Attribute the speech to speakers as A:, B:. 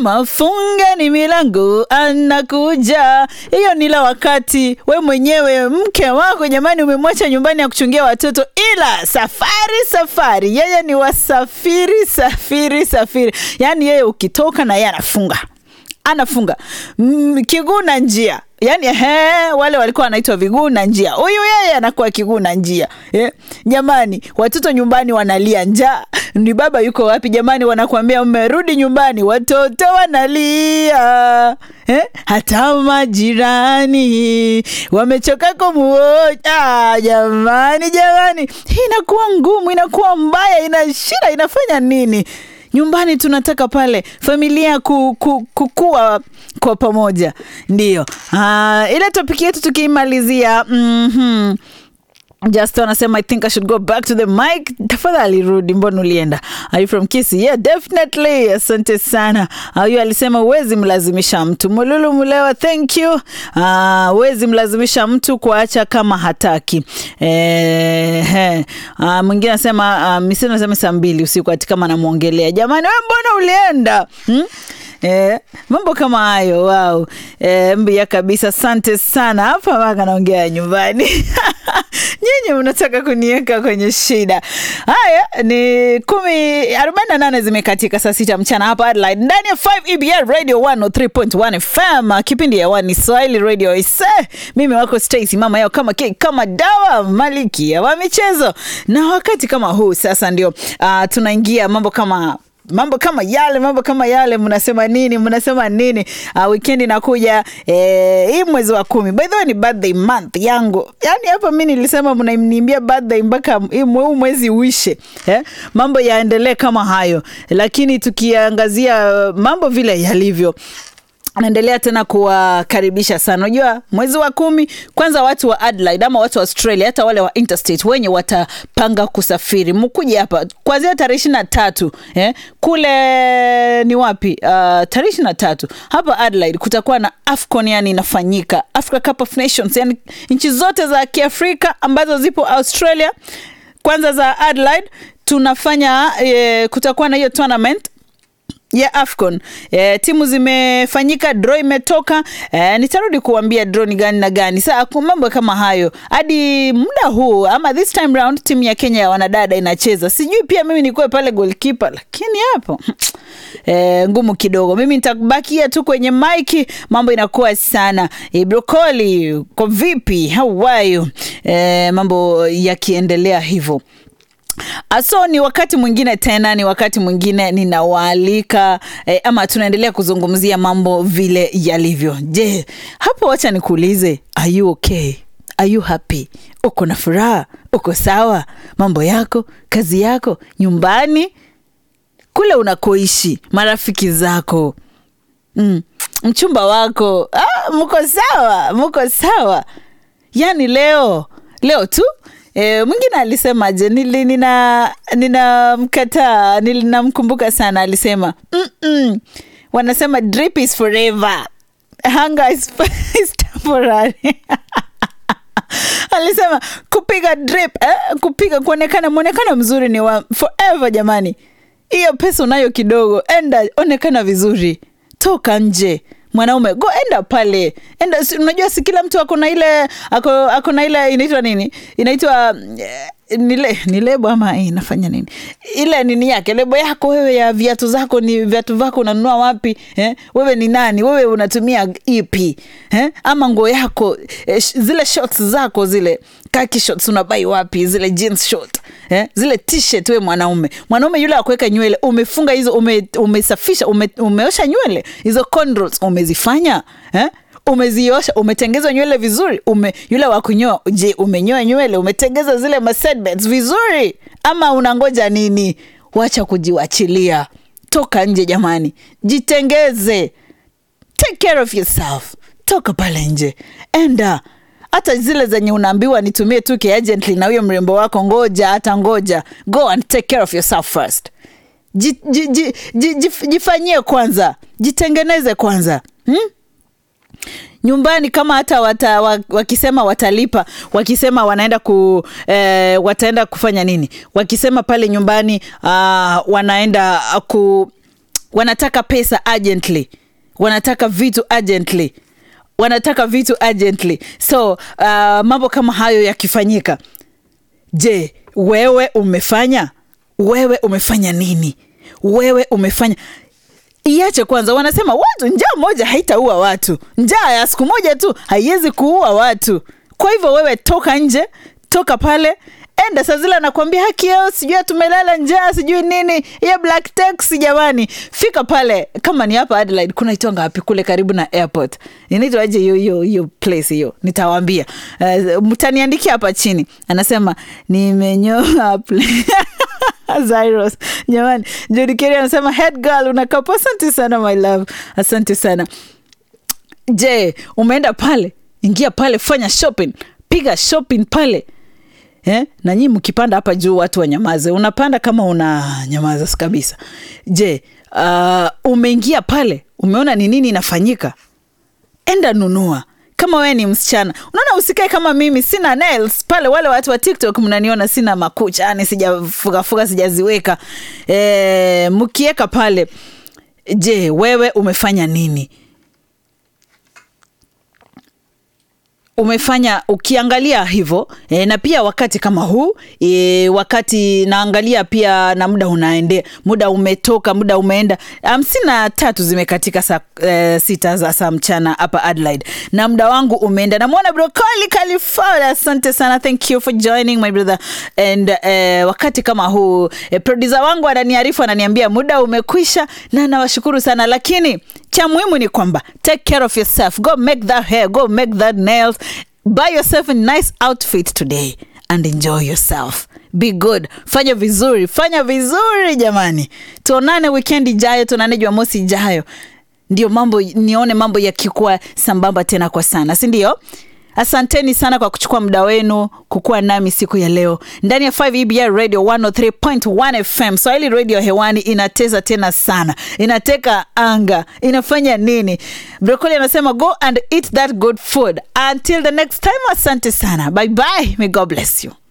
A: anasema fungeni milango anakuja. Hiyo ni la wakati we mwenyewe mke wako jamani, umemwacha nyumbani ya kuchungia watoto, ila safari safari, yeye ni wasafiri safiri safiri, yaani yeye ukitoka na yeye anafunga anafunga mm, kiguu na njia yani he, wale walikuwa wanaitwa viguu na njia, huyu yeye anakuwa kiguu na njia eh. Jamani, watoto nyumbani wanalia njaa, ni baba yuko wapi jamani? Wanakuambia mmerudi nyumbani, watoto wanalia eh. Hata majirani wamechoka kumuoja. Jamani, jamani, hii inakuwa ngumu, inakuwa mbaya, ina shida, inafanya nini? nyumbani tunataka pale familia ku, ku, kukua kwa pamoja ndio. Uh, ile topiki yetu tukiimalizia mm-hmm. Just anasema I think I should go back to the mic. Tafadhali rudi, mbona ulienda? Are you from Kisii? Yeah, definitely. Asante sana. Huyu uh, alisema huwezi mlazimisha mtu. Mululu Mulewa, thank you. Huwezi uh, mlazimisha mtu kuacha kama hataki. Eh, uh, mwingine anasema uh, misini anasema saa mbili usiku ati kama namwongelea. Jamani, we mbona ulienda? Hmm? Eh, mambo kama hayo wow. Eh, mbia kabisa, asante sana. Hapa maka naongea nyumbani nyinyi mnataka kuniweka kwenye shida. Haya ni kumi arobaini na nane zimekatika saa sita mchana hapa Adelaide ndani ya 5 EBR Radio 103.1 FM. Kipindi ya wani Swahili Radio ise, mimi wako Stacy mama yao kama keki kama dawa maliki wa michezo, na wakati kama huu sasa ndio uh, tunaingia mambo kama mambo kama yale mambo kama yale, mnasema nini? Mnasema nini? Uh, weekend inakuja eh, hii mwezi wa kumi. By the way ni birthday month yangu, yani hapa mi nilisema mnaniimbia birthday mpaka huu mwezi uishe eh? Mambo yaendelee kama hayo, lakini tukiangazia mambo vile yalivyo naendelea tena kuwakaribisha sana. Unajua mwezi wa kumi, kwanza watu wa Adelaide ama watu wa Australia, hata wale wa interstate wenye watapanga kusafiri, mkuje hapa kuanzia tarehe ishirini na tatu eh? Kule ni wapi? Uh, tarehe ishirini na tatu hapa Adelaide kutakuwa na AFCON, yani inafanyika Africa Cup of Nations, yani nchi zote za Kiafrika ambazo zipo Australia, kwanza za Adelaide tunafanya eh, kutakuwa na hiyo tournament ya AFCON. E, timu zimefanyika, draw imetoka. E, nitarudi kuambia draw ni gani na gani. Saa mambo kama hayo hadi muda huu ama this time round timu ya Kenya ya wanadada inacheza. Sijui pia mimi nikuwe pale goalkeeper, lakini hapo e, ngumu kidogo. Mimi nitabakia tu kwenye maiki, mambo inakuwa sana. E, brokoli kwa vipi? How are you? E, mambo yakiendelea hivyo aso ni wakati mwingine tena, ni wakati mwingine ninawaalika eh, ama tunaendelea kuzungumzia mambo vile yalivyo. Je, hapo wacha nikuulize, are you okay? Are you happy? Uko na furaha? Uko sawa? Mambo yako, kazi yako, nyumbani, kule unakoishi, marafiki zako, mm, mchumba wako, ah, mko sawa? Mko sawa? Yani leo leo tu E, mwingine alisema je, nili nina ninamkataa ninamkumbuka sana, alisema mm -mm. Wanasema drip is forever, hunger is, is temporary alisema kupiga drip eh, kupiga kuonekana mwonekano mzuri ni wa forever. Jamani, hiyo pesa unayo kidogo, enda onekana vizuri, toka nje mwanaume go enda pale enda. Unajua si kila mtu ako na ile ako, ako na ile inaitwa nini, inaitwa nile ni lebo ama inafanya nini ile nini yake lebo yako wewe ya viatu zako ni viatu vyako unanunua wapi eh? Wewe ni nani? Wewe unatumia ipi eh? Ama nguo yako eh, zile shorts zako zile kaki shorts unabai wapi? Zile jeans short eh? Zile t-shirt. We mwanaume mwanaume yule akuweka nywele umefunga hizo ume, umesafisha ume, umeosha nywele hizo cornrows umezifanya eh? umeziosha umetengeza nywele vizuri ume, yule wa kunyoa je umenyoa nywele umetengeza zile masedbeds vizuri ama unangoja nini wacha kujiwachilia toka nje jamani jitengeze take care of yourself toka pale nje enda hata zile zenye unaambiwa nitumie tu kiagently na huyo mrembo wako ngoja hata ngoja go and take care of yourself first ji, ji, ji, ji, ji, jifanyie kwanza jitengeneze kwanza hmm? nyumbani kama hata wata, wakisema watalipa wakisema wanaenda ku eh, wataenda kufanya nini wakisema pale nyumbani uh, wanaenda ku wanataka pesa urgently wanataka vitu urgently wanataka vitu urgently so uh, mambo kama hayo yakifanyika je wewe umefanya wewe umefanya nini wewe umefanya iache kwanza wanasema watu njaa moja haitaua watu njaa ya siku moja tu haiwezi kuua watu kwa hivyo wewe toka nje toka pale enda saa zile anakwambia haki yao sijui tumelala njaa sijui nini hiyo black taxi jamani fika pale kama ni hapa adelaide kuna itwanga wapi kule karibu na airport inaitwaje hiyo hiyo hiyo place hiyo nitawaambia uh, mtaniandikia hapa chini anasema nimenyoa pla- Zyros. Jamani, Jody Kerry anasema head girl unakapo. Asante sana my love, asante sana. Je, umeenda pale? Ingia pale, fanya shopping, piga shopping pale eh? na nyii mkipanda hapa juu watu wanyamaze. Unapanda kama una nyamaza kabisa. Je, uh, umeingia pale, umeona ni nini inafanyika? Enda nunua kama wewe ni msichana unaona usikae kama mimi sina nails pale wale watu wa tiktok mnaniona sina makucha yani sijafugafuga sijaziweka e, mkiweka pale je wewe umefanya nini umefanya ukiangalia hivyo e, na pia wakati kama huu e, wakati naangalia pia na muda unaendea muda umetoka muda umeenda hamsini na tatu zimekatika saa e, sita za saa mchana hapa Adelaide na muda wangu umeenda namwona brokoli California asante sana thank you for joining my brother and e, wakati kama huu e, producer wangu ananiarifu ananiambia muda umekwisha na nawashukuru sana lakini cha muhimu ni kwamba take care of yourself go make that hair go make that nails buy yourself a nice outfit today and enjoy yourself be good fanya vizuri fanya vizuri jamani tuonane weekend ijayo tuonane jumamosi ijayo ndio mambo nione mambo yakikuwa sambamba tena kwa sana si ndio asanteni sana kwa kuchukua muda wenu kukuwa nami siku ya leo ndani ya 5 EBR radio 103.1 fm swahili radio hewani inateza tena sana inateka anga inafanya nini brokoli anasema go and eat that good food until the next time asante sana bye bye may god bless you